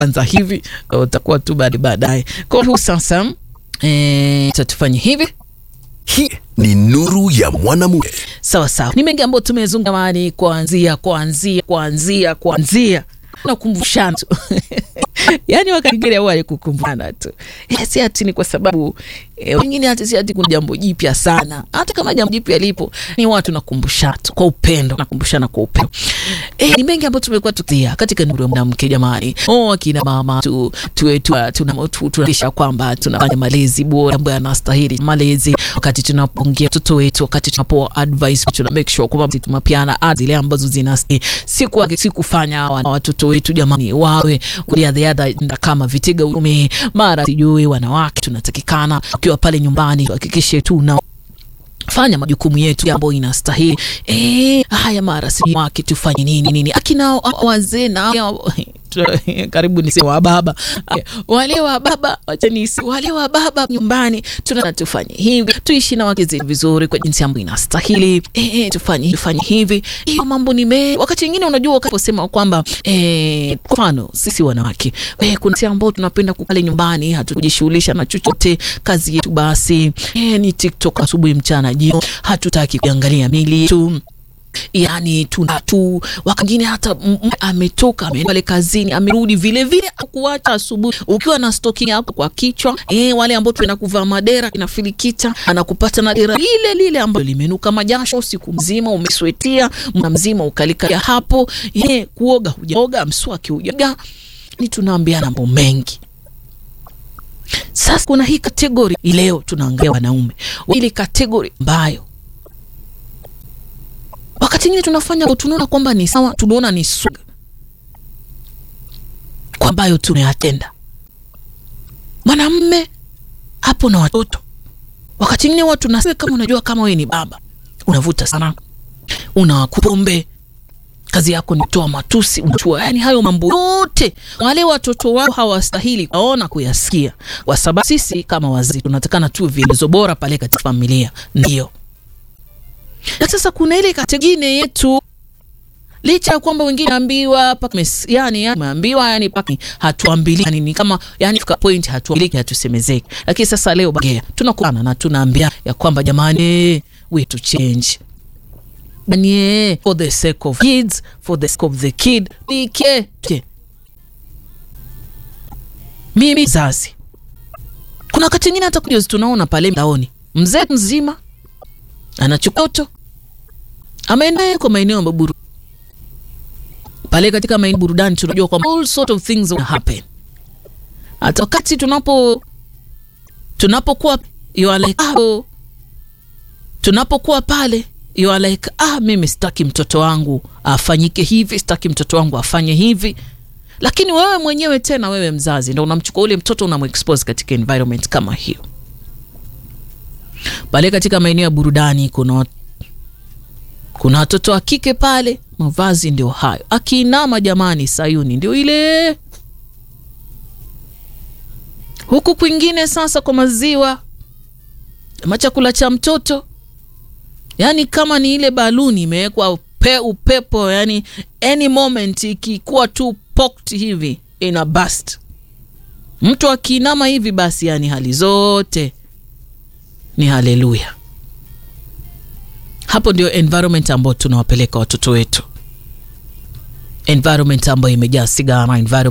anza hivi utakuwa tu baada baadaye. Kwa hiyo sasa eh, tutafanya hivi Hii ni nuru ya mwanamume. sawa sawa. Ni mengi ambayo tumezungumza jamani, kuanzia kuanzia kuanzia kuanzia nakumbushana tu yaani wakati mwingine huwa ni kukumbushana tu Eh, si ati ni kwa sababu eh, wengine hata si ati kuna jambo jipya sana, hata kama jambo jipya lipo ni watu nakumbushana tu kwa upendo, nakumbushana kwa upendo. Eh, ni mengi ambayo tumekuwa tukia katika nuru ya mwanamke jamani. Oh, akina mama tu tuwe tu tuna tu, tunahakikisha kwamba tunafanya malezi bora ambayo yanastahili malezi, wakati tunapoongea watoto wetu, wakati tunapoa advice, tuna make sure kwamba tunapeana advice zile ambazo zinastahili, si kwa si kufanya hawa watoto wetu jamani wawe kulia the other kama vitega ume mara sijui wanawake, tunatakikana ukiwa pale nyumbani tuhakikishe tuna fanya majukumu yetu ambayo inastahili. Eh, haya mara si wake tufanye nini nini, akina wazee na karibu ni wa baba wale wa baba, wacha ni wale wa baba nyumbani, tuna tufanye hivi, tuishi na wake zetu vizuri kwa jinsi ambayo inastahili. Eh, tufanye tufanye hivi, hiyo mambo ni me. Wakati mwingine unajua, ukaposema kwamba eh, kwa mfano sisi wanawake eh, kuna sisi ambao tunapenda kukale nyumbani, hatukujishughulisha na chochote, kazi yetu basi eh, ni TikTok asubuhi, mchana, jioni, hatutaki kuangalia mili tu yani tuna tu wakingine hata m- m- ametoka ameenda pale kazini amerudi vile vile akuacha asubuhi ukiwa na stoki yako kwa kichwa eh, wale ambao tuenda kuvaa madera inafilikita anakupata na dera lile lile ambalo limenuka majasho usiku mzima umeswetia mna mzima ukalika hapo eh, kuoga hujaoga mswaki hujaga ni tunaambiana mambo mengi sasa kuna hii kategori leo tunaangalia wanaume ili kategori ambayo wakati mwingine tunafanya tunaona kwamba ni sawa, tunaona ni suga kwa ambayo tunayatenda. Mwanamme hapo na watoto, wakati mwingine watu tunasema, kama unajua, kama wewe ni baba unavuta sana, unakupombe kazi yako ni kutoa matusi, unachua, yani hayo mambo yote wale watoto wao hawastahili kuona kuyasikia, kwa sababu sisi kama wazee tunatakana tu vielezo bora pale katika familia, ndio na sasa kuna ile kategine yetu licha ya kwamba wengine ambiwa paka mes, yani ameambiwa yani paka hatuambili yani ni kama yani fika point hatuambiliki hatusemezeki, lakini sasa leo bagea tunakutana na tunaambia ya kwamba jamani, we to change yani for the sake of kids for the sake of the kid like ke mimi zazi, kuna wakati mwingine hata kujozi tunaona pale mtaoni mzee mzima anachukua toto ameenda kwa maeneo ya maburu pale katika maeneo burudani, tunajua kwamba all sort of things will happen. Hata wakati tunapo tunapokuwa you are like ah, tunapokuwa pale you are like ah, mimi sitaki mtoto wangu afanyike hivi, sitaki mtoto wangu afanye hivi, lakini wewe mwenyewe tena, wewe mzazi, ndo unamchukua ule mtoto unamexpose katika environment kama hiyo pale katika maeneo ya burudani kuna kuna watoto wa kike pale, mavazi ndio hayo, akiinama jamani, Sayuni ndio ile huku kwingine. Sasa kwa maziwa ama chakula cha mtoto, yani kama ni ile baluni imewekwa upe, upepo, yani any moment ikikuwa tu poked hivi ina bust. Mtu akiinama hivi basi, yani hali zote ni haleluya. Hapo ndio environment ambayo tunawapeleka watoto wetu, environment ambayo imejaa sigara, environment